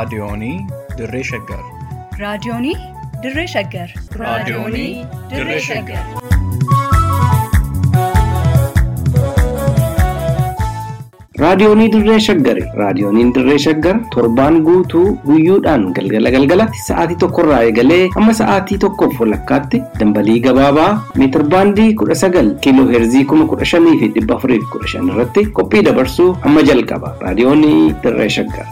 Raadiyoonii Dirree Shaggar. Raadiyoonii Dirree Shaggar. Raadiyoonii Dirree Shaggar. Raadiyoonii Dirree Shaggari. Raadiyooniin Dirree Shaggar torbaan guutuu guyyoodhaan galgala galgalatti sa'aatii tokkorraa eegalee hamma sa'aatii tokkoof walakkaatti dambalii gabaabaa meetir baandii kudha sagal kiiloo heerzii kuma kudha shanii fi dhibba afurii fi kudha shan irratti qophii dabarsuu hamma jalqaba. Raadiyoonii Dirree Shaggar.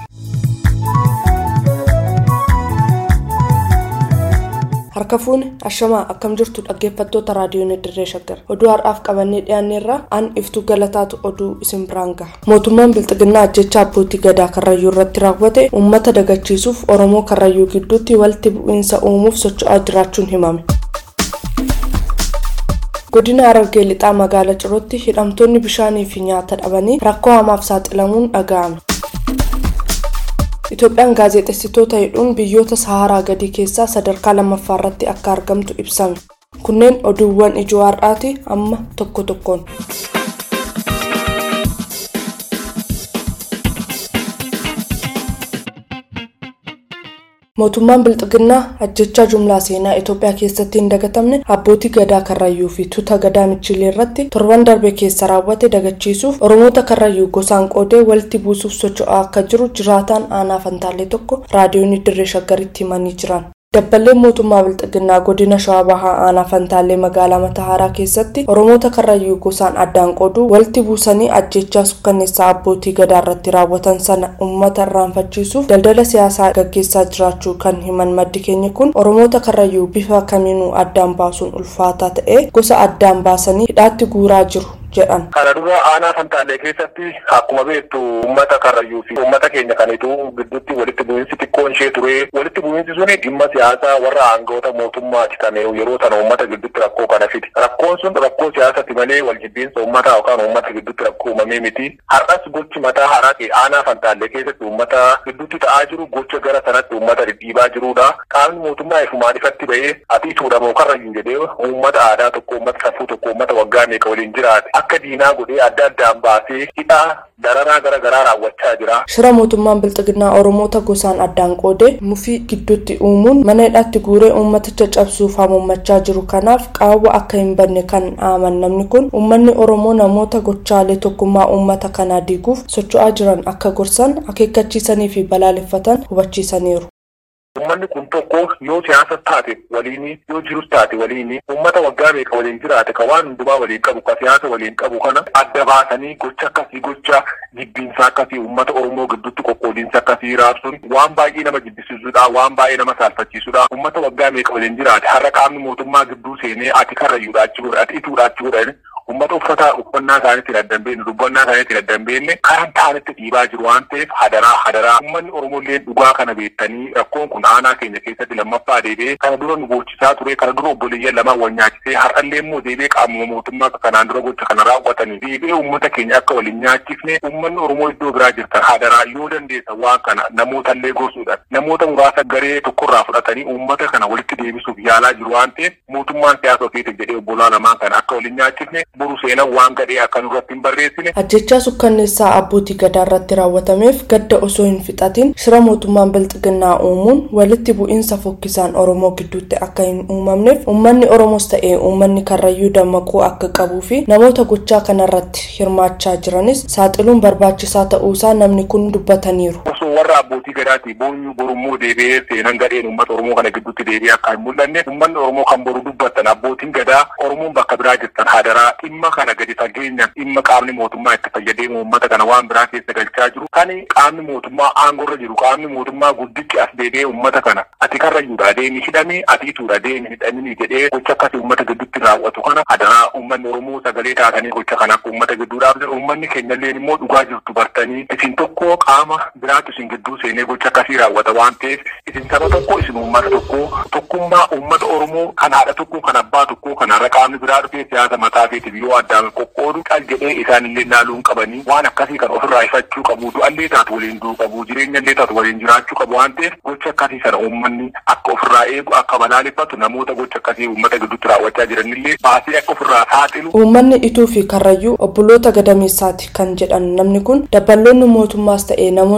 harka fuune ashamaa akkam jirtu dhaggeeffattoota raadiyoon dirree shaggar oduu har'aaf qabannee dhiyaanneerra an iftuu galataatu oduu isin biraan gaha mootummaan bilxiginnaa ajjechaa abbootii gadaa karrayyuu irratti raawwate uummata dagachiisuuf oromoo karrayyuu gidduutti walitti bu'iinsa uumuuf socho'aa jiraachuun himame godina harargee lixaa magaala cirootti hidhamtoonni bishaanii fi nyaata dhabanii rakkoo hamaaf saaxilamuun dhaga'ame Itoophiyaan gaazexeessitoota hidhuun biyyoota saharaa gadii keessaa sadarkaa lammaffaa irratti akka argamtu ibsame. Kunneen oduuwwan ijoo har'aati amma tokko tokkoon. mootummaan bilxiginnaa ajjechaa jumlaa seenaa itoophiyaa keessatti hin dagatamne abbootii gadaa karrayyuu fi tuuta gadaa michilee irratti torban darbe keessa raawwate dagachiisuuf oromoota karrayyuu gosaan qoodee walitti buusuuf socho'aa akka jiru jiraataan aanaa fantaalee tokko raadiyoon dirree shaggaritti himanii jiran. dabballeen mootummaa bilxiginnaa godina shawaa bahaa aanaa fantaalee magaalaa matahaaraa keessatti oromoota karrayyuu gosaan addaan qooduu walitti buusanii ajjechaa sukkanneessaa abbootii gadaa irratti raawwatan sana uummata irraanfachiisuuf daldala siyaasaa gaggeessaa jiraachuu kan himan maddi keenya kun oromoota karrayyuu bifa kamiinuu addaan baasuun ulfaataa ta'e gosa addaan baasanii hidhaatti guuraa jiru jedhan. Kana dura aanaa fantaalee keessatti akkuma beektu uummata karrayyuu fi uummata keenya kanitu gidduutti walitti bu'iinsi xiqqoon ishee ture. Walitti bu'iinsi suni dhimma siyaasaa warra aangawoota mootummaati kan yeroo sana uummata gidduutti rakkoo kana fide. Rakkoon sun rakkoo siyaasati malee wal jibbiinsa uummataa yookaan uummata gidduutti rakkoo uumamee miti. Har'as gochi mataa haraa ta'e aanaa fantaalee keessatti uummata gidduutti ta'aa jiru gocha gara sanatti uummata dhidhiibaa jirudha. Qaamni mootummaa ifumaan ifatti ba'ee ati tuudhamoo karrayyuu jedhee uummata aadaa tokko uummata safuu tokko uummata waggaa meeqa waliin jiraate. akka diinaa godhee adda addaan baasee hidhaa dararaa gara garaa raawwachaa jira. Shira mootummaan bilxiginnaa Oromoota gosaan addaan qoodee mufii gidduutti uumuun mana hidhaatti guuree uummaticha cabsuuf hamuummachaa jiru kanaaf qaawwa akka hin banne kan aaman namni kun uummanni Oromoo namoota gochaalee tokkummaa uummata kanaa diiguuf socho'aa jiran akka gorsan akeekkachiisanii fi balaaleffatan hubachiisaniiru. Uummanni kun tokko yoo siyaasa taate waliin yoo jirus taate waliin uummata waggaa meeqa waliin jiraate ka waan hundumaa waliin qabu ka siyaasa waliin qabu kana adda baasanii gocha akkasii gocha jibbiinsa akkasii uummata Oromoo gidduutti qoqqoodiinsa akkasii raabsuun waan baay'ee nama jibbisiisudha waan baay'ee nama saalfachiisudha uummata waggaa meeqa waliin jiraate har'a qaamni mootummaa gidduu seenee ati karrayyuudha achi godha ati ituudha achi godha uummata uffata uffannaa isaaniitti daddambeenye dubbannaa isaaniitti daddambeenye karan ta'anitti dhiibaa jiru waan ta'eef hadaraa hadaraa uummanni Oromollee dhugaa kana beektanii rakkoon kun aanaa keenya keessatti lammaffaa deebi'ee kana dura nu gochisaa ture kana dura obboleeyyan lamaan wal nyaachisee har'allee immoo deebi'ee qaamuma mootummaa kanaan dura gocha kana raawwatanii deebi'ee uummata keenya akka waliin nyaachisne uummanni Oromoo iddoo biraa jirtan hadaraa yoo dandeessa waan kana namootallee gorsuudhaan namoota muraasa garee tokkorraa fudhatanii uummata kana walitti deebisuuf yaalaa jiru waan ta'eef mootummaan siyaasa ofiitiif jedhee obbolaa lamaan kana akka waliin nyaachisne boru seenan waan gadhee akka nurratti hin barreessine. Ajjechaa sukkanneessaa abbootii gadaa irratti raawwatameef gadda osoo hin fixatin shira mootummaan bilxiginnaa uumuun walitti bu'iinsa fokkisaan Oromoo gidduutti akka hin uumamneef uummanni Oromoos ta'ee uummanni karrayyuu dammaquu akka qabuu fi namoota gochaa kanarratti hirmaachaa jiranis saaxiluun barbaachisaa ta'uusaa namni kun dubbataniiru. Osoo warra abbootii gadaati boonyuu borummoo deebi'ee seenan gadheen uummata Oromoo kana gidduutti deebi'ee akka hin mul'anne uummanni Oromoo kan boru dubbattan abbootiin gadaa Oromoon bakka biraa jirtan hadaraa dhimma kana gadi fageenyaan dhimma qaamni mootummaa itti fayyadee uummata kana waan biraa keessa galchaa jiru kan qaamni mootummaa aangorra jiru qaamni mootummaa guddichi as deebi'ee uummata kana ati karrayyuudha deemi hidhame ati ituudha deemi hidhamini jedhee gocha akkasii uummata gidduutti raawwatu kana hadaraa uummanni oromoo sagalee taatanii gocha kana akka uummata gidduu dhaabdan uummanni keenyallee immoo dhugaa jirtu bartanii isin tokko qaama biraatu isin gidduu seenee gocha akkasii raawwata waan ta'eef isin saba tokko isin uummata tokko tokkummaa uummata oromoo kan haadha tokko kan abbaa tokko kan har'a qaamni biraa dhufee siyaasa mataa feetiif yoo addaan qoqqoodu qal jedhee isaanillee naaluun qabanii waan akkasii kan ofirraa ifachuu qabu du'allee taatu waliin du'uu qabu jireenyallee taatu waliin jiraachuu qabu waan ta'eef gocha akkasii sana uummanni akka ofirraa eegu akka balaaleffatu namoota gocha akkasii uummata gidduutti raawwachaa jiranillee baasee akka ofirraa saaxilu. Uummanni ituu fi karrayyuu obboloota gadameessaati kan jedhan namni kun dabballoonni mootummaas ta'ee namoonni dhuunfaa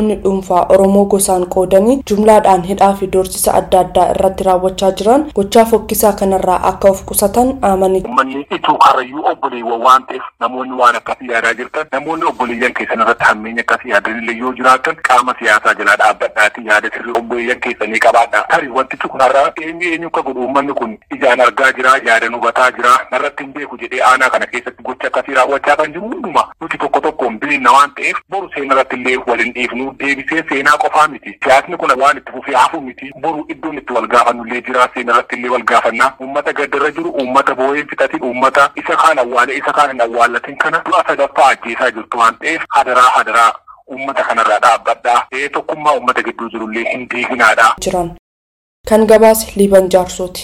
dhuunfaa oromoo gosaan qoodanii jumlaadhaan hidhaa fi doorsisa adda addaa irratti raawwachaa jiran gochaa fokkisaa kanarraa akka of qusatan dhaamanii Uummanni ituu karrayyuu obboleewwan waan ta'eef namoonni waan akkasii yaadaa jirtan namoonni obboleeyyan keessan irratti hammeenya akkasii yaadanillee yoo jiraatan qaama siyaasaa jalaa dhaabbadhaatii yaada sirrii obboleeyyan keessanii qabaadha. Tarii wantichi kun har'a eenyu eenyu akka godhu uummanni kun ijaan argaa jira yaadan hubataa jira narratti hin beeku jedhee aanaa kana keessatti gocha akkasii raawwachaa kan jiru hunduma nuti tokko tokkoon beekna waan ta'eef boru seenaa irratti illee waliin dhiifnu deebisee seenaa qofaa miti. Siyaasni kun waan itti fufee hafu miti boru iddoon itti wal gaafannu illee jira seenaa irratti illee wal gaafannaa uummata gaddarra jiru uummata boo'ee fixatiin uummata isa kaan awwaale isa kaan hin awwaallatin kana du'a sadaffaa ajjeesaa jirtu waan ta'eef hadaraa hadaraa uummata kanarraa dhaabbadhaa ta'ee tokkummaa uummata gidduu jirullee hin diiginaadha. jiran kan gabaase liiban jaarsooti.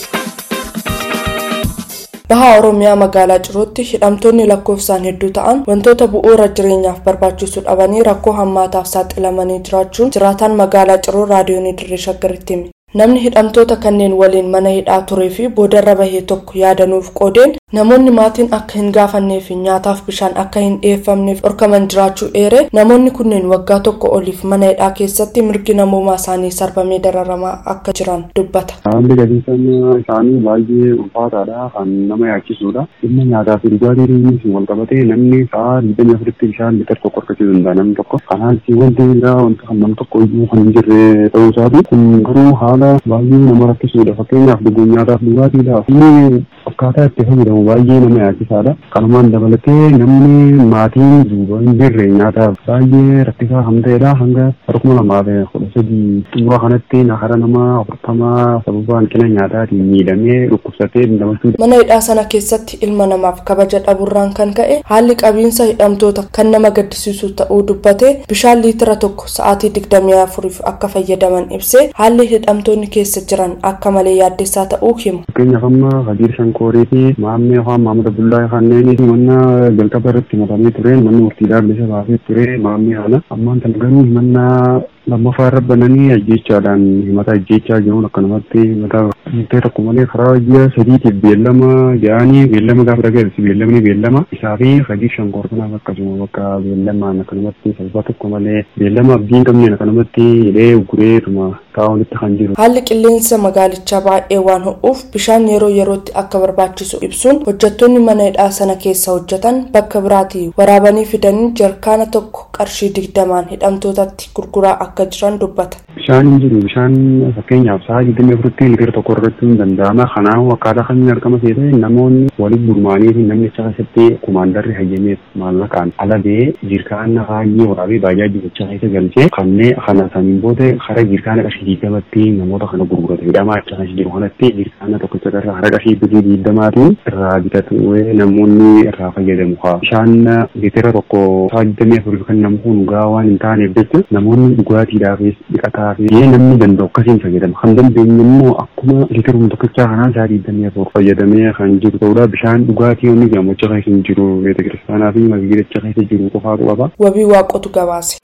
Bahaa Oromiyaa magaalaa Cirootti hidhamtoonni lakkoofsaan hedduu ta'an wantoota bu'uura jireenyaaf barbaachisu dhabanii rakkoo hammaataaf saaxilamanii jiraachuun jiraataan magaalaa Ciroo raadiyoonii dirree shaggaritti hime. Namni hidhamtoota kanneen waliin mana hidhaa turee fi boodarra bahee tokko yaadanuuf qoodeen namoonni maatiin akka hin gaafannee fi nyaataaf bishaan akka hin dhiyeeffamneef dhorkaman jiraachuu eere namoonni kunneen waggaa tokko oliif mana hidhaa keessatti mirgi namoomaa isaanii sarbamee dararamaa akka jiran dubbata. Haalli gadiifannaa isaanii baay'ee ulfaataadha kan nama yaachisudha. Dhimma nyaataa fi dhugaatii wal qabatee namni sa'a digdamii afuritti bishaan liitira tokko argachuu danda'a namni tokko. Kanaaf wanti biraa wanta kan nam tokko iyyuu kan hin jirre ta'uu isaati. Kun garuu haala baay'ee nama rakkisudha. Fakkeenyaaf dhuguun nyaataaf dhugaatiidhaaf inni akkaataa itti fayyadamu baay'ee nama yaachisaadha. Kanumaan dabalatee namni maatiin duuba hin jirre nyaataaf baay'ee rakkisaa kan ta'edha. Hanga kuma lamaa fi kudha sadii xumura kanatti hara nama afurtamaa sababa hanqina nyaataatiin miidhamee dhukkubsatee damashuu Mana hidhaa sana keessatti ilma namaaf kabaja dhabuurraan kan ka'e haalli qabiinsa hidhamtoota kan nama gaddisiisu ta'uu dubbatee bishaan liitira tokko sa'aatii digdamii afuriif akka fayyadaman ibsee haalli hidhamtoonni keessa jiran akka malee yaaddessaa ta'uu himu. Fakkeenyaaf amma Kadir Shankoorii fi Maammee Afaan Maammee Abdullaa kanneen mana jalqaba irratti himatamee ture manni murtiidhaaf bilisa baasee ture Maammee kana ammaan tan garuu himannaa lammaffaa irra bananii ajjeechaadhaan himata ajjeechaa jiruun akkanumatti himata murtee tokko malee karaa ji'a sadiitiif beellama jedhanii beellama gaafa dhageessi beellamni beellama isaa fi Kadir Shankoor kanaaf akkasuma bakka beellamaan akkanumatti sababa tokko malee beellama abdii hin qabneen akkanumatti hidhee gureetuma taa'uunitti kan jiru. Haalli qilleensa magaalichaa baay'ee waan ho'uuf bishaan yeroo yerootti akka barbaachisu ibsuun hojjettoonni mana hidhaa sana keessa hojjetan bakka biraatii waraabanii fidanii jarkaana tokko qarshii digdamaan hidhamtootatti gurguraa akka jiran dubbata. Bishaan hin jiru bishaan fakkeenyaaf sa'a digdamii afuritti liitira tokko argachuun hin danda'ama. Kanaaf akkaataa kamiin argama seete namoonni walitti gurmaanii fi namni achi keessatti kumaandarri hayyameef maallaqaan ala ba'ee jirkaana baay'ee waraabee baay'ee jecha keessa galchee kanneen kana saniin booda hara jirkaana qarshii digdamatti namoota kana gurgurata. Hidhamaa achi keessa jiru kanatti jirkaana tokkicha irraa hara qarshii birrii digdamaatiin irraa bitatu namoonni irraa fayyadamu. Bishaan liitira tokko sa'a digdamii afurii kan namu kun gaa waan hin taaneef jecha namoonni dhugaatiidhaafis dhiqataa fi namni danda'u akkasiin fayyadama. Kan dandeenye immoo akkuma liitiruma tokkichaa kanaan sa'a digdamii afur fayyadamee kan jiru ta'udha. Bishaan dhugaatii inni gammocha keessa hin jiru beeta kiristaanaa fi masgiidacha keessa jiru qofaatu qaba. Wabii waaqotu gabaase.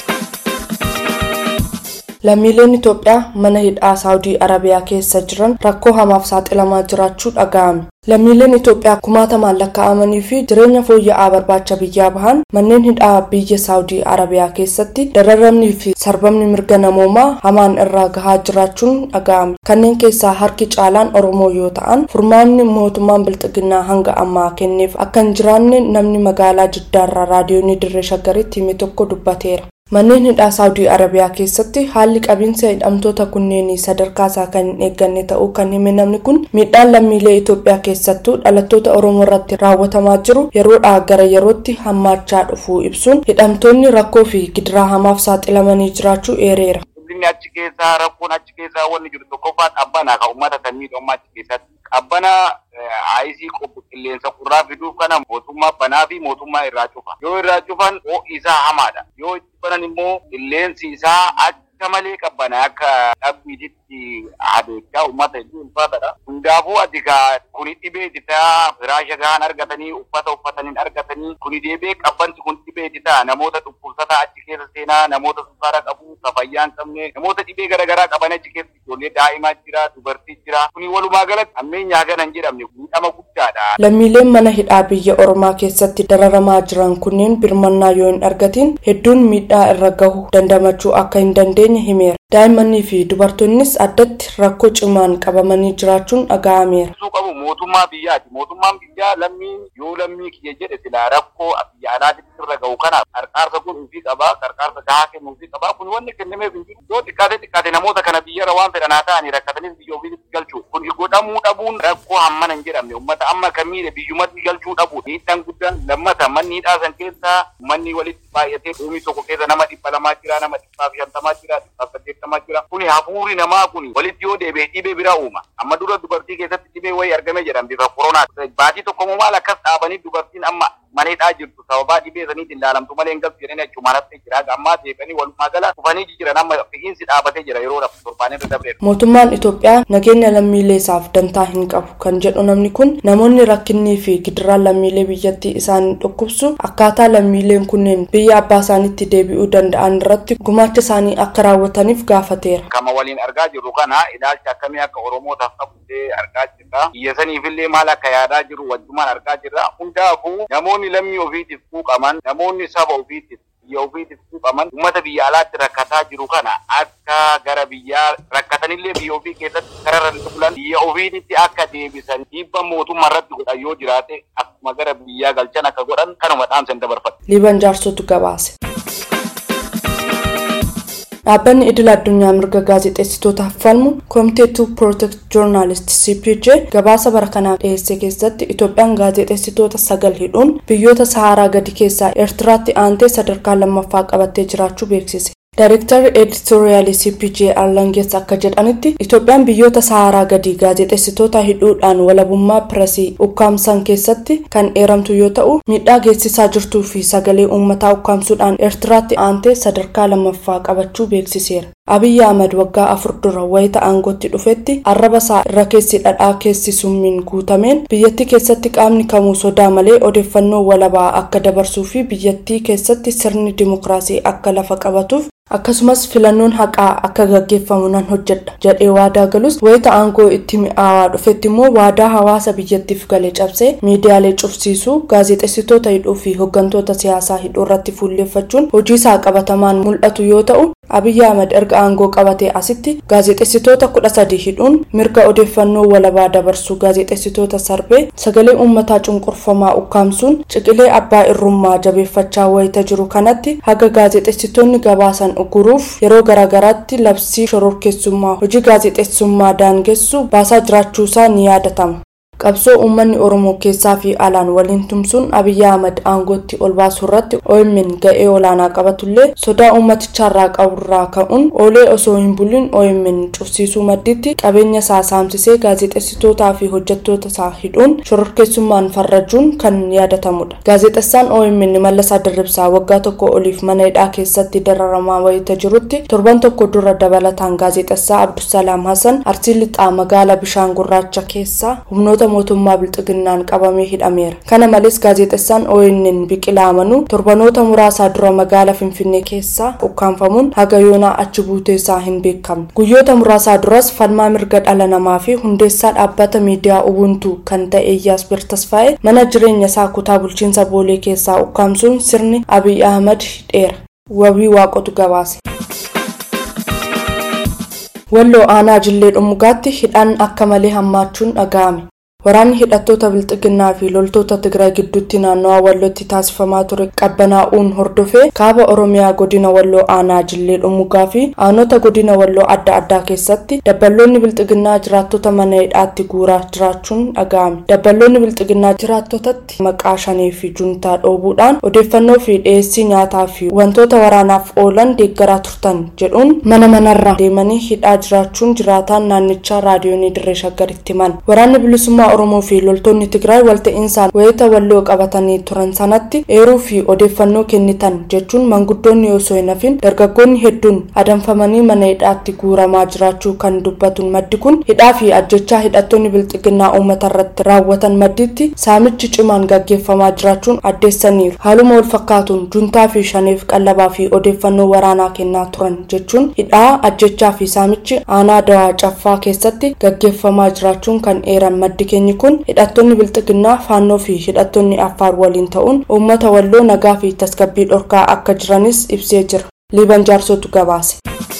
Lammiileen Itoophiyaa mana hidhaa Saawudii Arabiyaa keessa jiran rakkoo hamaaf saaxilamaa jiraachuu dhaga'ame. Lammiileen Itoophiyaa kumaatamaan lakkaa'amanii fi jireenya fooyya'aa barbaacha biyyaa bahan manneen hidhaa biyya Saawudii Arabiyaa keessatti dararamnii fi sarbamni mirga namoomaa hamaan irraa gahaa jiraachuun dhaga'ame. Kanneen keessaa harki caalaan Oromoo yoo ta'an furmaanni mootummaan bilxiginnaa hanga ammaa kenneef akka hin jiraanne namni magaalaa Jiddaarraa raadiyoonii Dirree Shaggaritti hime tokko dubbateera. Manneen hidhaa Saawudii Arabiyaa keessatti haalli qabiinsa hidhamtoota kunneenii sadarkaa isaa kan hin eegganne ta'uu kan hime namni kun miidhaan lammiilee Itoophiyaa keessattuu dhalattoota Oromoo irratti raawwatamaa jiru yeroodhaa gara yerootti hammaachaa dhufuu ibsuun hidhamtoonni rakkoo fi gidiraa hamaaf saaxilamanii jiraachuu eereera. Inni achi keessaa rakkoon achi keessaa wanni jiru tokkoffaa qabbanaa kan uummata kan miidhamu achi keessatti qabbana aayisii qophu qilleensa qurraa fiduuf kana mootummaa banaa fi mootummaa irraa cufa. Yoo irraa cufan ho'i isaa hamaadha. Yoo itti banan immoo qilleensi isaa akka malee qabbana akka dhabbiititti adeechaa uummata hedduu ulfaatadha. Hundaafuu ati kaa kuni dhibee itti firaasha gahaan argatanii uffata uffatanii argatanii kuni deebee qabbansi kun dhibee itti ta'a namoota dhukkubsataa achi keessa seenaa namoota sukkaara qabu ka fayyaa hin qabne namoota dhibee garaagaraa qaban achi keessa ijoollee daa'imaa jira dubartii jira jira. Kuni walumaa galatti ammeenyaa gana hin jedhamne miidhama guddaadha. Lammiileen mana hidhaa biyya Oromaa keessatti dararamaa jiran kunneen birmannaa yoo hin argatin hedduun miidhaa irra gahu dandamachuu akka hin dandeenye himeera. Daa'immanii fi dubartoonnis addatti rakkoo cimaan qabamanii jiraachuun dhaga'ameera. Ibsuu qabu mootummaa biyyaati. Mootummaan biyyaa lammii yoo lammii kiyya jedhe silaa rakkoo biyya alaatitti irra gahu kanaaf qarqaarsa godhuufii qabaa, qarqaarsa gahaa kennuufii qabaa. Kun wanni kennameef hin jiru. Yoo xiqqaate xiqqaate namoota kana biyyarra waan fedhan haa ta'anii rakkatanis biyya ofiitti galchuu. Kun godhamuu dhabuun rakkoo hammana hin jedhamne. Uummata amma kan miidhe biyyumatti galchuu dhabu. Miidhaan guddaan lammata manni hidhaa san keessaa manni walitti baay'atee dhuunfii tokko keessa nama dhibba lamaa jira, nama dhibbaaf shantamaa jira, dhibbaaf saddeettamaa jira. Kuni hafuurri namaa kun walitti yoo deebi'e dhibee biraa uuma. Amma dura dubartii keessatti dhibee wayii argame jedhama bifa koronaa. Baatii tokko moo maal akkas dhaabanii dubartiin amma mana hidhaa jirtu sababaa dhibee saniitiin ilaalamtu malee hin galtu jedhanii achumaan haftee jira. Ammaa deebi'anii walumaa gala dhufanii jiran amma fi'iinsi dhaabatee jira yeroo torbaan irra dabreera. Mootummaan Itoophiyaa nageenya lammiilee isaaf dantaa hin qabu kan jedhu namni kun namoonni rakkinnii fi gidiraan lammiilee biyyattii isaanii dhukkubsu akkaataa lammiileen kunneen biyya abbaa isaaniitti deebi'uu danda'an irratti gumaacha isaanii akka raawwataniif gaafateera. Kama waliin argaa jirru kana ilaalcha akkamii akka Oromootaaf qabutee argaa jirra. Biyya saniifillee maal akka yaadaa jiru wajjumaan argaa jirra. Hundaafuu namoonni lammii ofiitiif quuqaman, namoonni saba ofiitiif biyya ofiitiif quuqaman uummata biyya alaatti rakkataa jiru kana akka gara biyyaa rakkatanillee biyya ofii keessatti kararra bulan biyya ofiititti akka deebisan dhiibba mootummaa irratti godhan yoo jiraate akkuma gara biyyaa galchan akka godhan kanuma dhaamsan dabarfata. Liiban jaarsotu gabaase. Dhaabbanni idil addunyaa mirga gaazexeessitootaaf falmu Committee to Protect Journalists CPJ gabaasa bara kanaaf dhiyeesse keessatti Itoophiyaan gaazexeessitoota sagal hidhuun biyyoota Saharaa gadi keessaa Eertiraatti aantee sadarkaa lammaffaa qabattee jiraachuu beeksise. Daayirektarri editoriaalii CPJ Arlangees akka jedhanitti Itoophiyaan biyyoota Saharaa gadi gaazexeessitoota hidhuudhaan walabummaa piresii ukkaamsan keessatti kan eeramtu yoo ta'u miidhaa geessisaa jirtuu fi sagalee uummataa ukkaamsuudhaan Eertiraatti aantee sadarkaa lammaffaa qabachuu beeksiseera. Abiyyi Ahmad waggaa afur dura wayita aangootti dhufetti arraba isaa irra keessi dhadhaa keessi summiin guutameen biyyattii keessatti qaamni kamuu sodaa malee odeeffannoo walabaa akka dabarsuu fi biyyattii keessatti sirni dimokiraasii akka lafa qabatuuf akkasumas filannoon haqaa akka gaggeeffamu nan hojjedha jedhee waadaa galus wayita aangoo itti mi'aawaa dhufetti immoo waadaa hawaasa biyyattiif gale cabsee miidiyaalee cufsiisuu gaazexeessitoota hidhuu fi hooggantoota siyaasaa hidhuu irratti fuulleeffachuun hojii isaa qabatamaan mul'atu yoo ta'u Abiyyi Ahmad erga aangoo qabatee asitti gaazexeessitoota kudha sadii hidhuun mirga odeeffannoo walabaa dabarsuu gaazexeessitoota sarbee sagalee uummataa cunqurfamaa ukkaamsuun ciqilee abbaa irrummaa jabeeffachaa wayita jiru kanatti haga gaazexeessitoonni gabaasan uguruuf yeroo garaagaraatti labsii shororkeessummaa hojii gaazexeessummaa daangessu baasaa jiraachuusaa ni yaadatama. qabsoo uummanni oromoo keessaa fi alaan waliin tumsuun abiyyi ahmad aangootti ol baasuu irratti OMN ga'ee olaanaa qabatullee sodaa uummatichaarraa qaburraa ka'uun oolee osoo hin bulin OMN cufsiisuu madditti qabeenya isaa saamsisee gaazexeessitootaa fi hojjettoota isaa hidhuun shororkeessummaan farrajuun kan yaadatamudha. gaazexessaan OMN Mallasaa Dirribsaa waggaa tokko oliif mana hidhaa keessatti dararamaa wayita jirutti torban tokko dura dabalataan gaazexessaa Abdusalaam Hassan Arsii Lixaa magaalaa bishaan gurraacha keessaa humnoota mootummaa bilxiginnaan qabamee hidhameera kana malees gaazexessaan ONN biqilaa amanuu torbanoota muraasaa dura magaalaa finfinnee keessaa ukkaanfamuun haga yoonaa achi buutee isaa hin beekamne guyyoota muraasaa duras falmaa mirga dhala namaa fi hundeessaa dhaabbata miidiyaa ubuntu kan ta'e iyyaas birtasfaa'e mana jireenya isaa kutaa bulchiinsa boolee keessaa ukkaamsuun sirni abiy ahmad hidheera wabii waaqotu gabaase. walloo aanaa jillee dhumugaatti hidhaan akka malee hammaachuun dhaga'ame waraanni hidhattoota bilxiginnaa fi loltoota tigraay gidduutti naannawaa wallootti taasifamaa ture qabbanaa'uun hordofee kaaba oromiyaa godina walloo aanaa jillee dhumugaa fi aanota godina walloo adda addaa keessatti dabballoonni bilxiginnaa jiraattota mana hidhaatti guuraa jiraachuun dhaga'ame dabballoonni bilxiginnaa jiraattotatti maqaa shanii fi juntaa dhoobuudhaan odeeffannoo fi dhiyeessii nyaataa fi wantoota waraanaaf oolan deeggaraa turtan jedhuun mana manarra deemanii hidhaa jiraachuun jiraataan naannichaa raadiyoonii dirree shaggaritti himan waraanni bilisummaa oromoo fi loltoonni tigraay walta'insaan wayita walloo qabatanii turan sanatti eeruu fi odeeffannoo kennitan jechuun manguddoonni osoo hin hafin dargaggoonni hedduun adamfamanii mana hidhaatti guuramaa jiraachuu kan dubbatuun maddi kun hidhaa fi ajjechaa hidhattoonni bilxiginnaa uummata irratti raawwatan madditti saamichi cimaan gaggeeffamaa jiraachuun addeessaniiru haaluma wal fakkaatuun juntaa fi shaneef qallabaa fi odeeffannoo waraanaa kennaa turan jechuun hidhaa ajjechaa fi saamichi aanaa dawaa caffaa keessatti gaggeeffamaa jiraachuun kan eeran maddi keenyi kun hidhattoonni bilxiginnaa faannoo fi hidhattoonni affaar waliin ta'uun uummata walloo nagaa fi tasgabbii dhorkaa akka jiranis ibsee jira liiban jaarsotu gabaase.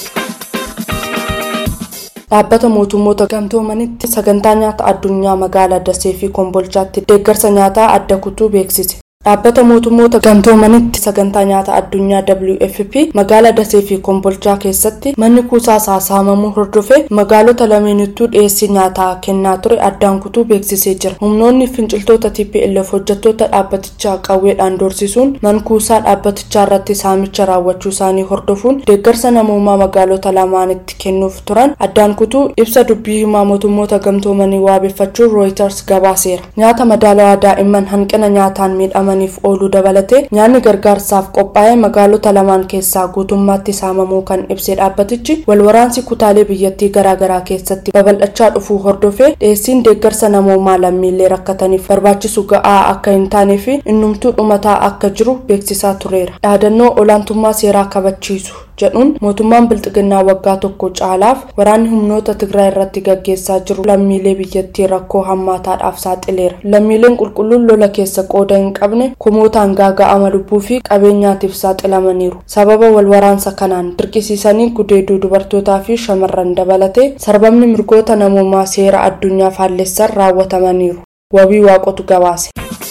dhaabbata mootummoota gamtoomanitti sagantaa nyaata addunyaa magaalaa dasee fi kombolchaatti deeggarsa nyaataa adda kutuu beeksise dhaabbata mootummoota gamtoomanitti sagantaa nyaata addunyaa wfp magaalaa dasee fi kombolchaa keessatti manni kuusaa isaa saamamuu hordofee magaalota lameenittuu dhiyeessii nyaataa kennaa ture addaan kutuu beeksisee jira humnoonni finciltoota tplf hojjettoota dhaabbatichaa qawweedhaan doorsisuun mankuusaa dhaabbatichaa irratti saamicha raawwachuu isaanii hordofuun deeggarsa namoomaa magaalota lamaanitti kennuuf turan addaan kutuu ibsa dubbii himaa mootummoota gamtoomanii waabeffachuun rooyiters gabaaseera nyaata madaalawaa daa'imman hanqina nyaataan miidhaman daa'immaniif ooluu dabalatee nyaanni gargaarsaaf qophaa'ee magaalota lamaan keessaa guutummaatti saamamuu kan ibse dhaabbatichi walwaraansi kutaalee biyyattii garaagaraa keessatti babal'achaa dhufuu hordofee dhiyeessiin deeggarsa namoomaa lammiilee rakkataniif barbaachisu ga'aa akka hin taanee fi innumtuu dhumataa akka jiru beeksisaa tureera dhaadannoo olaantummaa seeraa kabachiisu jedhuun mootummaan bilxiginnaa waggaa tokko caalaaf waraanni humnoota tigraay irratti gaggeessaa jiru lammiilee biyyattii rakkoo hammaataadhaaf saaxileera lammiileen qulqulluun lola keessa qooda hin qabne kumootaan gaaga'ama lubbuu fi qabeenyaatiif saaxilamaniiru sababa walwaraansa kanaan dirqisiisanii gudeeduu dubartootaa fi shamarran dabalatee sarbamni mirgoota namoomaa seera addunyaa faallessan raawwatamaniiru wabii waaqotu gabaase.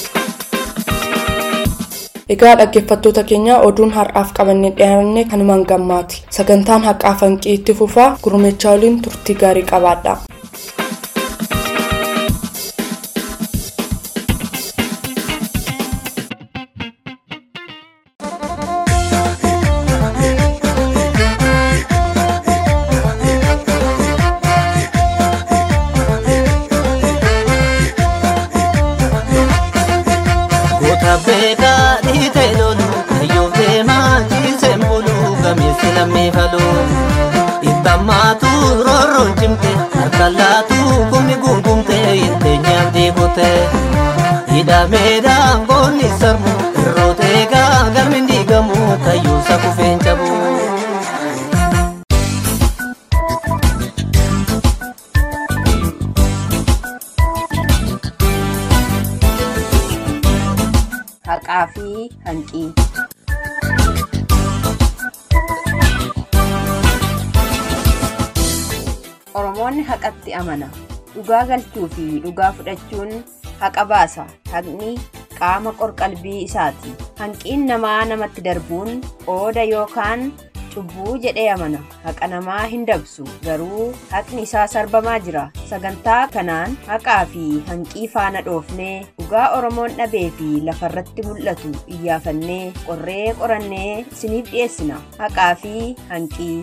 egaa dhaggeeffattoota keenya oduun har'aaf qabannee dhiyaanne kanumaan gammaati sagantaan haqaa fanqii itti fufaa gurmechaa waliin turtii gaarii qabaadha. Ittamaatu roorroon cimte harkalaatu kumni gungumte itti nyaabdii kute hidhameedhaan goonni sarmu irrooteegaa galmi diigamu kayyuusa kufeen cabu. Haqaa fi hanqii. Oromoonni haqatti amana. Dhugaa galchuu fi dhugaa fudhachuun haqa baasa. Haqni qaama qorqalbii isaati. Hanqiin namaa namatti darbuun qooda yookaan cubbuu jedhee amana. Haqa namaa hin dabsu. Garuu haqni isaa sarbamaa jira. Sagantaa kanaan haqaa fi hanqii faana dhoofnee dhugaa Oromoon dhabee fi lafarratti mul'atu iyyaafannee qorree qorannee isiniif dhiyeessina. Haqaa fi hanqii.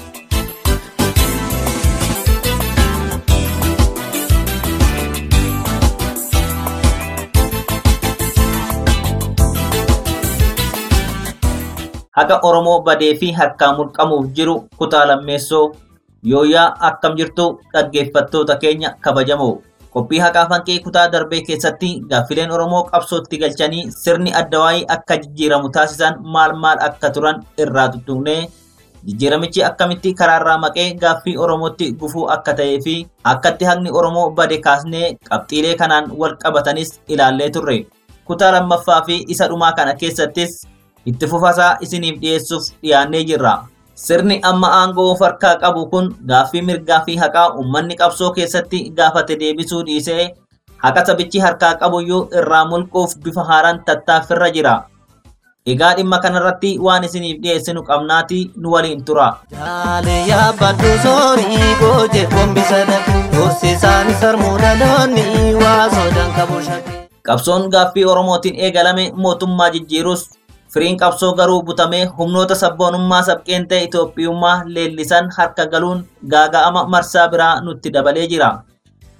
haqa Oromoo badee fi harkaa mulqamuuf jiru kutaa lammeessoo yooyaa akkam jirtu dhaggeeffattoota keenya kabajamoo. Qophii haqaa fanqii kutaa darbee keessatti gaaffileen Oromoo qabsootti galchanii sirni addawaayii akka jijjiiramu taasisan maal maal akka turan irraa tuttuqnee jijjiiramichi akkamitti karaarraa maqee gaaffii Oromootti gufuu akka ta'ee fi akkatti haqni Oromoo bade kaasnee qabxiilee kanaan wal qabatanis ilaallee turre. Kutaa lammaffaa fi isa dhumaa kana keessattis itti fufasaa isiniif dhiyeessuuf dhiyaannee jirra. Sirni amma aangoo farkaa qabu kun gaaffii mirgaa fi haqaa uummanni qabsoo keessatti gaafate deebisuu dhiisee haqa sabichi harkaa qabuyyuu irraa mulquuf bifa haaraan tattaaffirra jira. Egaa dhimma kanarratti waan isiniif dhiyeessinu qabnaati nu waliin tura. Jaalee yaabbadhu soorii goojee gombisa dhabe horsiisaan sarmuu dhaloonni waa soodaan qabu shakkee. Qabsoon gaaffii Oromootiin eegalame mootummaa jijjiirus firiin qabsoo garuu butamee humnoota sabboonummaa sabqeen ta'e Itoophiyummaa leellisan harka galuun gaaga'ama marsaa biraa nutti dabalee jira.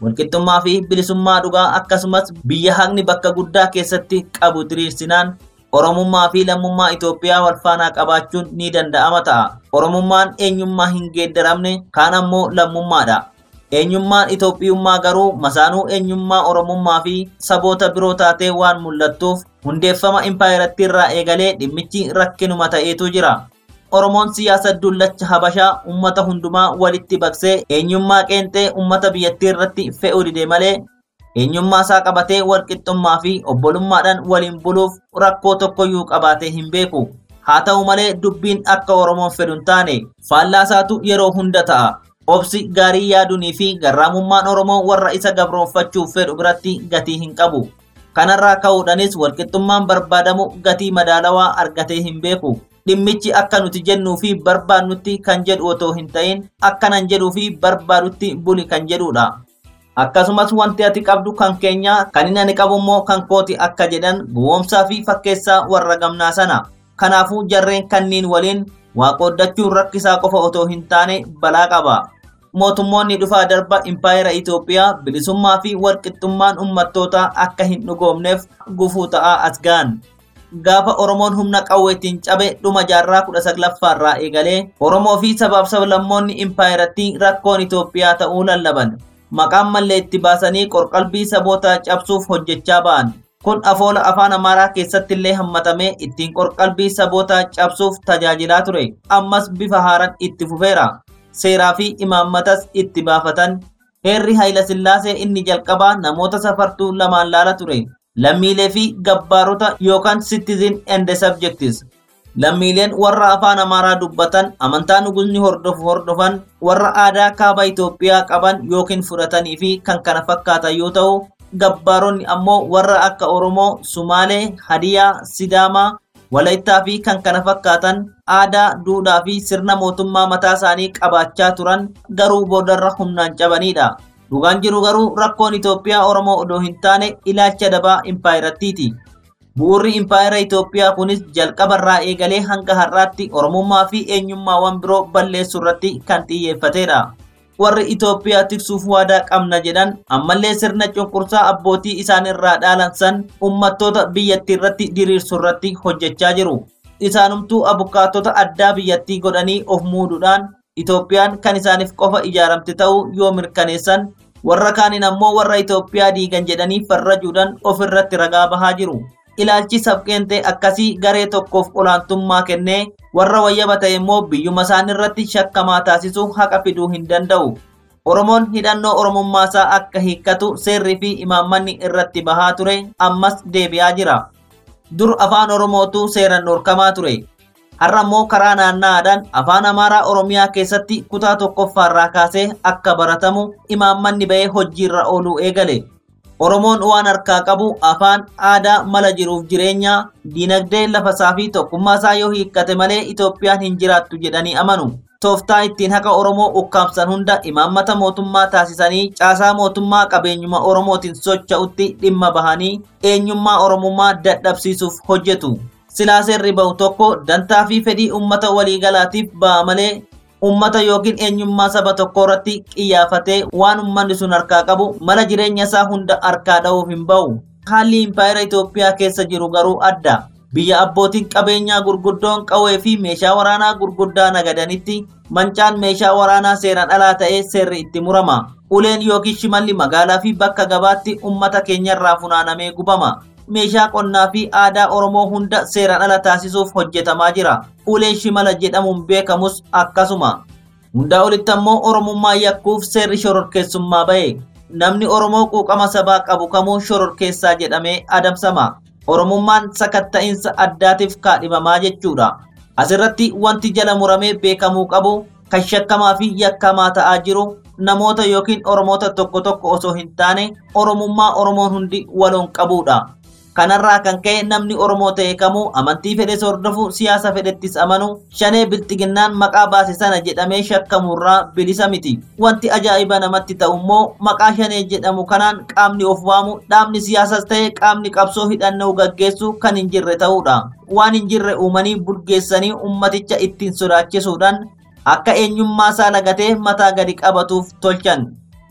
walqixxummaa fi bilisummaa dhugaa akkasumas biyya haqni bakka guddaa keessatti qabu diriirsinaan Oromummaa fi lammummaa Itoophiyaa wal faanaa qabaachuun ni danda'ama ta'a. Oromummaan eenyummaa hin geeddaramne kaan ammoo lammummaadha. Eenyummaan Itoophiyummaa garuu masaanuu eenyummaa Oromummaa fi saboota biroo taatee waan mul'attuuf hundeeffama impaayiratti irraa eegalee dhimmichi rakkinuma ta'eetu jira. Oromoon siyaasa dullacha Habashaa uummata hundumaa walitti baqsee eenyummaa qeenxee uummata biyyattii irratti fe'uu dide malee eenyummaa isaa qabatee walqixxummaa fi obbolummaadhaan waliin buluuf rakkoo tokkoyyuu qabaatee hin beeku. Haa ta'u malee dubbiin akka Oromoon fedhu hin taane faallaa isaatu yeroo hunda ta'a. Obsi gaarii yaaduunii fi garraamummaan Oromoo warra isa gabroonfachuuf fedhu biratti gatii hin qabu. Kanarraa ka'uudhaanis walqixxummaan barbaadamu gatii madaalawaa argatee hin beeku. Dhimmichi akka nuti jennuu fi barbaadnutti kan jedhu otoo hin ta'in akkanan jedhuu fi barbaadutti buli kan jedhudha. Akkasumas wanti ati qabdu kan keenya kan inni ani qabu immoo kan kooti akka jedhan gowwoomsaa fi fakkeessaa warra gamnaa sana. Kanaafuu jarreen kanniin waliin waaqoddachuun rakkisaa qofa otoo hin taane balaa qaba. Mootummoonni dhufaa darba impaayera Itoophiyaa bilisummaa fi walqixxummaan uummattootaa akka hin dhugoomneef gufuu ta'aa as ga'an. Gaafa Oromoon humna qawweetiin cabe dhuma jaarraa kudha saglaffaarraa eegalee Oromoo fi sabaaf sablammoonni impaayeratti rakkoon Itoophiyaa ta'uu lallaban. Maqaan mallee itti baasanii qorqalbii saboota cabsuuf hojjechaa ba'an. Kun afoola afaan Amaaraa keessatti illee hammatamee ittiin qorqalbii saboota cabsuuf tajaajilaa ture. Ammas bifa haaraan itti fufeera. Seeraa fi imaammatas itti baafatan. Heerri Hayila Sillaasee inni jalqabaa namoota safartuu lamaan laala ture. Lammiilee fi gabbaarota yookaan citizen and subjects. Lammiileen warra afaan Amaaraa dubbatan amantaa nugusni hordofu hordofan warra aadaa kaaba Itoophiyaa qaban yookiin fudhatanii fi kan kana fakkaatan yoo ta'u, gabbaaronni ammoo warra akka Oromoo, Sumaalee, Hadiyaa, Sidaamaa, Walaayittaa fi kan kana fakkaatan aadaa, duudhaa fi sirna mootummaa mataa isaanii qabaachaa turan garuu boodarra humnaan cabanidha. Dhugaan jiru garuu rakkoon Itoophiyaa Oromoo odoo hin taane ilaalcha dabaa impaayirattiiti. Bu'uurri impaayera Itoophiyaa kunis jalqabarraa eegalee hanga har'aatti Oromummaa fi eenyummaawwan biroo balleessuu irratti kan xiyyeeffatedha. Warri Itoophiyaa tiksuuf waadaa qabna jedhan ammallee sirna cunqursaa abbootii isaanirraa dhaalan san uummattoota biyyattii irratti diriirsuu irratti hojjechaa jiru. Isaanumtuu abukaattota addaa biyyattii godhanii of muuduudhaan Itoophiyaan kan isaaniif qofa ijaaramte ta'uu yoo mirkaneessan warra kaaniin ammoo warra Itoophiyaa diigan jedhanii farrajuudhaan ofirratti ragaa bahaa jiru. Ilaalchi sabqeentee akkasii garee tokkoof olaantummaa kennee warra wayyaba ta'e immoo biyyuma isaaniirratti shakkamaa taasisuu haqa fiduu hin danda'u. Oromoon hidhannoo Oromummaasaa akka hiikkatu seerrii fi imaammanni irratti bahaa ture ammas deebi'aa jira. Dur afaan Oromootu seeran dhorkamaa ture. Har'a immoo karaa naanna'aadhaan afaan Amaaraa Oromiyaa keessatti kutaa tokkoffaarraa kaasee akka baratamu imaammanni bahee hojiirra ooluu eegale. Oromoon waan harkaa qabu afaan aadaa mala jiruuf jireenya diinagdee lafasaa fi tokkummaasaa yoo hiikkate malee Itoophiyaan hin jiraattu jedhanii amanu. Tooftaa ittiin haqa Oromoo ukkaamsan hunda imaammata mootummaa taasisanii caasaa mootummaa qabeenyuma Oromootiin socho'utti dhimma bahanii eenyummaa Oromummaa dadhabsiisuuf hojjetu. Silaa seerri bahu tokko dantaa fi fedhii uummata waliigalaatiif ba'a malee ummata yookiin eenyummaa saba tokko irratti xiyyeeffatee waan ummanni sun harkaa qabu mala jireenya isaa hunda harkaa dha'uuf hin ba'u. Haalli impaayera Itoophiyaa keessa jiru garuu adda. Biyya abbootiin qabeenyaa gurguddoon qawwee fi meeshaa waraanaa gurguddaa nagadanitti mancaan meeshaa waraanaa seeraan alaa ta'ee seerri itti murama. Uleen yookiin shimalli magaalaa fi bakka gabaatti ummata keenyarraa funaanamee gubama. meeshaa qonnaa fi aadaa Oromoo hunda seeraan ala taasisuuf hojjetamaa jira. Uleen shimala jedhamuun beekamus akkasuma. Hundaa olitti ammoo Oromummaa yakkuuf seerri shororkeessummaa bahe. Namni Oromoo quuqama sabaa qabu kamuu shororkeessaa jedhamee adamsama. Oromummaan sakatta'insa addaatiif kaadhimamaa jechuudha. Asirratti wanti jala muramee beekamuu qabu kan shakkamaa fi yakkamaa ta'aa jiru namoota yookiin Oromoota tokko tokko osoo hin taane Oromummaa Oromoon hundi waloon qabuudha. Kanarraa kan ka'e namni Oromoo ta'e kamuu amantii fedhes hordofu siyaasa fedhettis amanu shanee bilxiginnaan maqaa baase sana jedhamee shakkamurraa bilisa miti. Wanti ajaa'iba namatti ta'u immoo maqaa shanee jedhamu kanaan qaamni of waamu dhaabni siyaasas ta'e qaamni qabsoo hidhannoo gaggeessu kan hin jirre ta'uudha. Waan hin jirre uumanii bulgeessanii ummaticha ittiin sodaachisuudhaan akka eenyummaa isaa lagatee mataa gadi qabatuuf tolchan.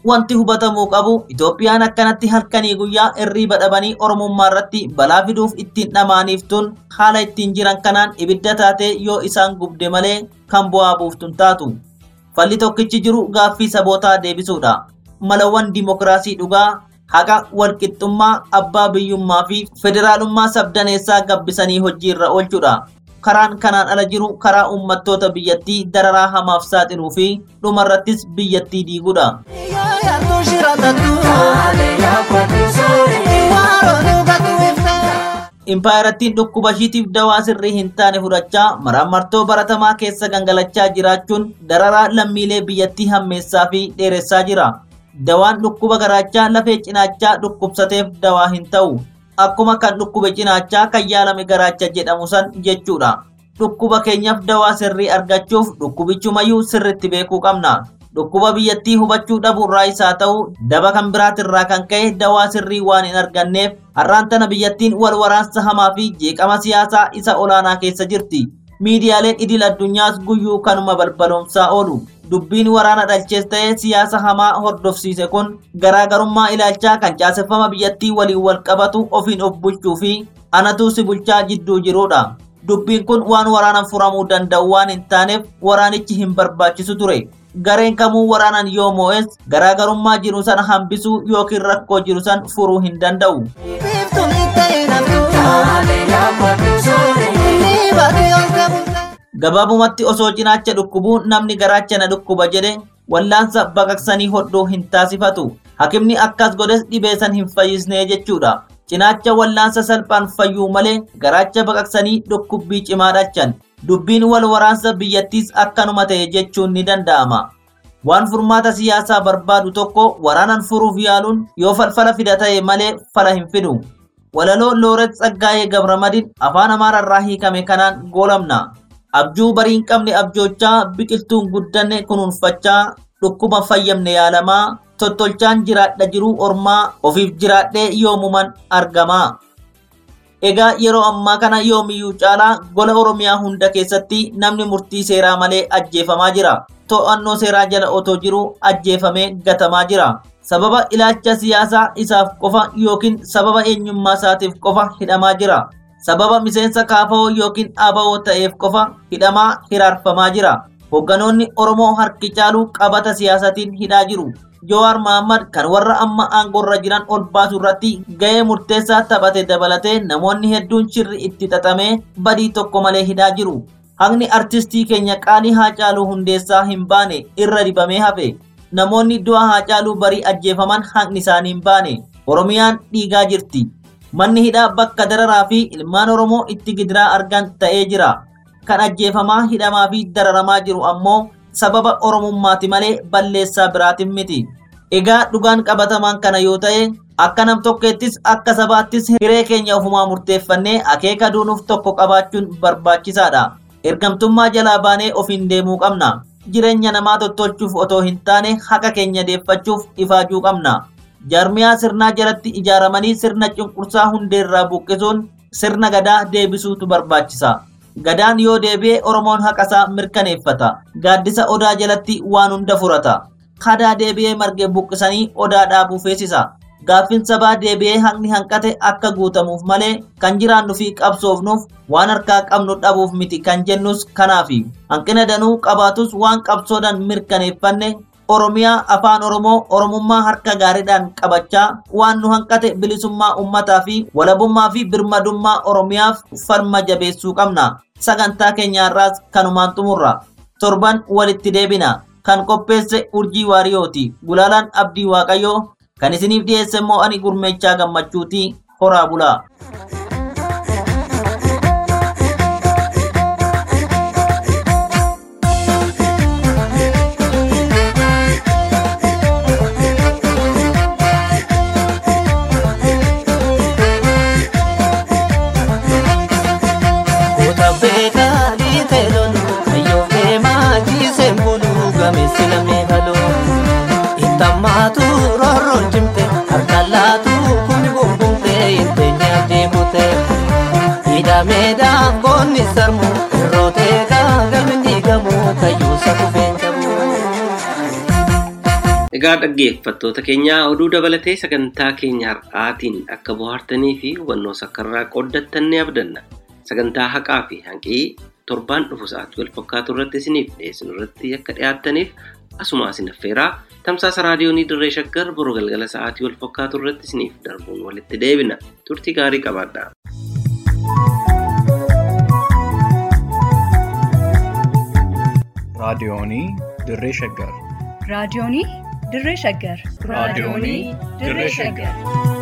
Wanti hubatamuu qabu Itoophiyaan akkanatti halkanii guyyaa irriiba dhabanii Oromummaa irratti balaa fiduuf ittiin dhamaaniiftun haala ittiin jiran kanaan ibidda taatee yoo isaan gubde malee kan bu'aa buuftun taatu. Falli tokkichi jiru gaaffii sabootaa deebisuudha. Malawwan dimokiraasii dhugaa, haqa, walqixxummaa, abbaa biyyummaa fi federaalummaa sabdaneessaa gabbisanii hojiirra oolchuudha. Karaan kanaan ala jiru karaa uummattoota biyyattii dararaa hamaaf saaxiluu fi dhumarrattis biyyattii diiguudha. Impaayarattiin dhukkuba ishiitiif dawaa sirrii hin taane fudhachaa maraamartoo baratamaa keessa gangalachaa jiraachuun dararaa lammiilee biyyattii hammeessaa fi dheeressaa jira. Dawaan dhukkuba garaachaa lafee cinaachaa dhukkubsateef dawaa hin ta'u. Akkuma kan dhukkube cinaachaa kan yaalame garaacha jedhamu san jechuudha. Dhukkuba keenyaaf dawaa sirrii argachuuf dhukkubichumayyuu sirritti beekuu qabna. Dhukkuba biyyattii hubachuu dhabuurraa isaa ta'u daba kan biraatirraa kan ka'e dawaa sirrii waan hin arganneef har'aan tana biyyattiin wal waraansa hamaa fi jeeqama siyaasaa isa olaanaa keessa jirti. Miidiyaaleen idil addunyaas guyyuu kanuma balbaloomsaa oolu. Dubbiin waraana dhalchees ta'ee siyaasa hamaa hordofsiise kun garaagarummaa ilaalchaa kan caaseffama biyyattii waliin wal qabatu ofiin of bulchuu fi anatu si bulchaa jidduu jirudha. Dubbiin kun waan waraanaan furamuu danda'u waan hin taaneef waraanichi hin barbaachisu ture. Gareen kamuu waraanan yoo moo'es garaagarummaa jiru sana hambisuu yookiin rakkoo jiru san furuu hin danda'u. Gabaabumatti osoo cinaacha dhukkubuu namni garaacha na dhukkuba jedhe wallaansa baqaqsanii hodhuu hin taasifatu. Hakimni akkas godhes dhibee san hin fayyisnee jechuudha. Cinaacha wallaansa salphaan fayyuu malee garaacha baqaqsanii dhukkubbii cimaa dhalchan. Dubbiin wal waraansa biyyattiis akkanuma ta'e jechuun ni danda'ama. Waan furmaata siyaasaa barbaadu tokko waraanan furuuf yaaluun yoo falfala fida ta'e malee fala hin fidu. Walaloo Looret Tsaggaayee Gabramadin afaan Amaararraa hiikame kanaan goolamna. Abjuu barii hin qabne abjoochaa biqiltuun guddanne kunuunfachaa dhukkuba fayyamne yaalamaa tottolchaan jiraadha jiruu ormaa ofiif jiraadhee yoomuman argamaa. Egaa yeroo ammaa kana yoomiyyuu caalaa gola Oromiyaa hunda keessatti namni murtii seeraa malee ajjeefamaa jira. To'annoo seeraa jala otoo jiruu ajjeefamee gatamaa jira. Sababa ilaalcha siyaasaa isaaf qofa yookiin sababa eenyummaa isaatiif qofa hidhamaa jira. Sababa miseensa kaafa'oo yookiin dhaaba'oo ta'eef qofa hidhamaa hiraarfamaa jira. Hogganoonni Oromoo harki caalu qabata siyaasatiin hidhaa jiru. Jowaar Mahaammad kan warra amma aangorra jiran ol baasu irratti gahee murteessaa taphate dabalatee namoonni hedduun shirri itti xaxamee badii tokko malee hidhaa jiru. Haqni artistii keenya qaalii Haacaaluu Hundeessaa hin baane irra dibamee hafe. Namoonni du'a Haacaaluu barii ajjeefaman haqni isaanii hin baane. Oromiyaan dhiigaa jirti. Manni hidhaa bakka dararaa fi ilmaan Oromoo itti gidiraa argan ta'ee jira. Kan ajjeefamaa hidhamaa fi dararamaa jiru ammoo sababa oromummaati malee balleessaa biraatiin miti. Egaa dhugaan qabatamaan kana yoo ta'e akka nam tokkeettis akka sabaattis hiree keenya ofumaa murteeffannee akeeka duunuuf tokko qabaachuun barbaachisaadha. Ergamtummaa jalaa baanee ofiin deemuu qabna. Jireenya namaa tottolchuuf otoo hin taane haqa keenya deeffachuuf ifaajuu qabna. Jaarmiyaa sirnaa jalatti ijaaramanii sirna cunqursaa hundeerraa buqqisuun sirna gadaa deebisuutu barbaachisa. Gadaan yoo deebi'e Oromoon haqasaa mirkaneeffata. Gaaddisa odaa jalatti waan hunda furata. Hadaa deebi'ee marge buqqisanii odaa dhaabuu feesisa. Gaaffiin sabaa deebi'ee haqni hanqate akka guutamuuf malee kan jiraannu fi qabsoofnuuf waan harkaa qabnu dhabuuf miti kan jennus kanaafi. Hanqina danuu qabaatus waan qabsoodhaan mirkaneeffanne Oromiyaa afaan Oromoo Oromummaa harka gaariidhaan qabachaa waan nu hanqate bilisummaa uummataa fi walabummaa fi birmadummaa Oromiyaaf falma jabeessuu qabna. Sagantaa keenyaarraas kanumaan xumurra. Torban walitti deebina. Kan qopheesse Urjii Waariyooti. Gulaalaan Abdii Waaqayyoo kan isiniif dhiyeesse immoo ani gurmeechaa gammachuuti. Horaa bulaa. Itamatu rorroon cimte harkaan laatu kumni bumbumte inteenya deemute. Hidhameedhaan goonni sarmu irrooteedhaan galmi diigamu kayyuu sakufeen qabu. Egaa dhaggeeffattoota keenya oduu dabalatee sagantaa keenya har'aatiin akka bohaartanii fi hubannoo sakkarraa qooddattan ni abdanna. Sagantaa haqaa fi hanqii torbaan dhufu sa'aatii wal fakkaatu irratti isiniif dhiyeessinu irratti akka dhiyaattaniif asuma isin affeeraa tamsaasa raadiyoonii dirree shaggar boruu galgala sa'aatii wal fakkaatu irratti isiniif darbuun walitti deebina. Turtii gaarii qabaadhaa. raadiyoonii dirree shaggar raadiyoonii dirree shaggar raadiyoonii dirree shaggar